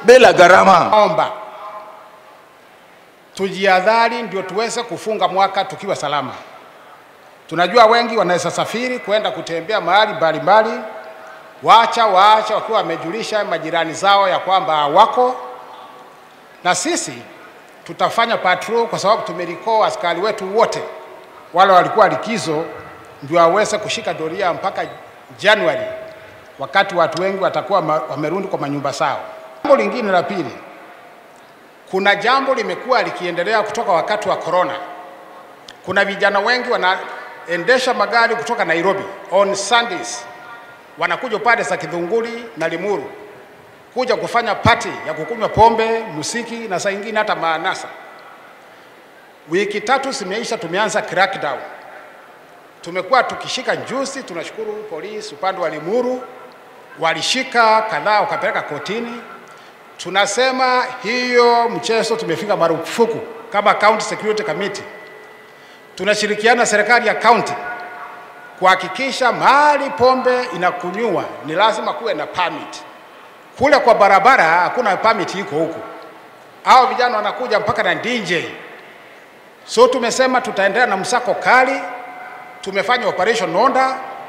bila gharama. Omba tujiadhari, ndio tuweze kufunga mwaka tukiwa salama. Tunajua wengi wanaweza safiri kwenda kutembea mahali mbalimbali, waacha waacha wakiwa wamejulisha majirani zao ya kwamba wako na sisi tutafanya patrol kwa sababu tumerikoo askari wetu wote wale walikuwa likizo, ndio waweze kushika doria mpaka Januari, wakati watu wengi watakuwa ma- wamerudi kwa manyumba zao. Jambo lingine la pili, kuna jambo limekuwa likiendelea kutoka wakati wa corona. Kuna vijana wengi wanaendesha magari kutoka Nairobi on Sundays, wanakuja upande za Kidhunguri na Limuru kuja kufanya party ya kukunywa pombe, musiki na saa ingine hata maanasa. Wiki tatu zimeisha, tumeanza crackdown. Tumekuwa tukishika juzi, tunashukuru polisi upande wa Limuru walishika kadhaa wakapeleka kotini. Tunasema hiyo mchezo tumefika marufuku kama County Security Committee. Tunashirikiana na serikali ya county kuhakikisha mahali pombe inakunywa ni lazima kuwe na permit. Kule kwa barabara hakuna permit iko huku, hao vijana wanakuja mpaka na DJ. So tumesema tutaendelea na msako kali. Tumefanya operation Nonda,